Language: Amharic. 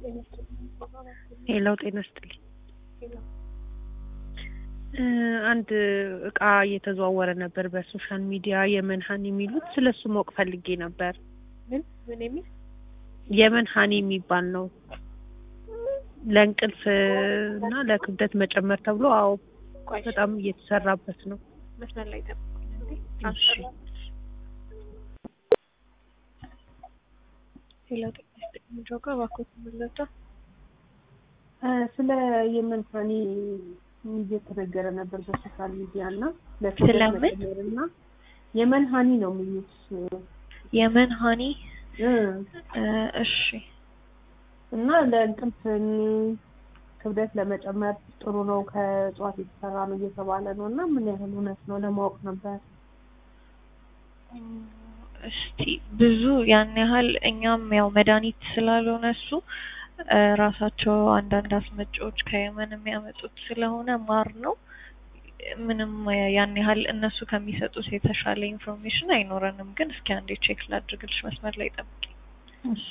ሄሎ ጤና ይስጥልኝ። አንድ እቃ እየተዘዋወረ ነበር በሶሻል ሚዲያ የመን ሀኒ የሚሉት ስለሱ ማወቅ ፈልጌ ነበር። ምን ምን የሚል የመን ሀኒ የሚባል ነው ለእንቅልፍ እና ለክብደት መጨመር ተብሎ አዎ ቆይ በጣም እየተሰራበት ነው። መስመር ላይ ጠብቁኝ እንዴ እሺ ሄሎ ጤና ይስጥልኝ ጆጋ እባክዎት ምንለታ ስለ የመን ሀኒ እየተነገረ ነበር በሶሻል ሚዲያ እና ስለምን? መጨመር እና የመን ሀኒ ነው የሚሉት የመን ሀኒ እ እሺ እና ለእንቅልፍ ክብደት ለመጨመር ጥሩ ነው ከእጽዋት የተሰራ ነው እየተባለ ነው እና ምን ያህል እውነት ነው ለማወቅ ነበር። እስቲ ብዙ ያን ያህል እኛም ያው መድኃኒት ስላልሆነ እሱ እ ራሳቸው አንዳንድ አስመጪዎች ከየመን የሚያመጡት ስለሆነ ማር ነው። ምንም ያን ያህል እነሱ ከሚሰጡት የተሻለ ኢንፎርሜሽን አይኖረንም። ግን እስኪ አንዴ ቼክ ላድርግልሽ። መስመር ላይ ጠብቂ። እሺ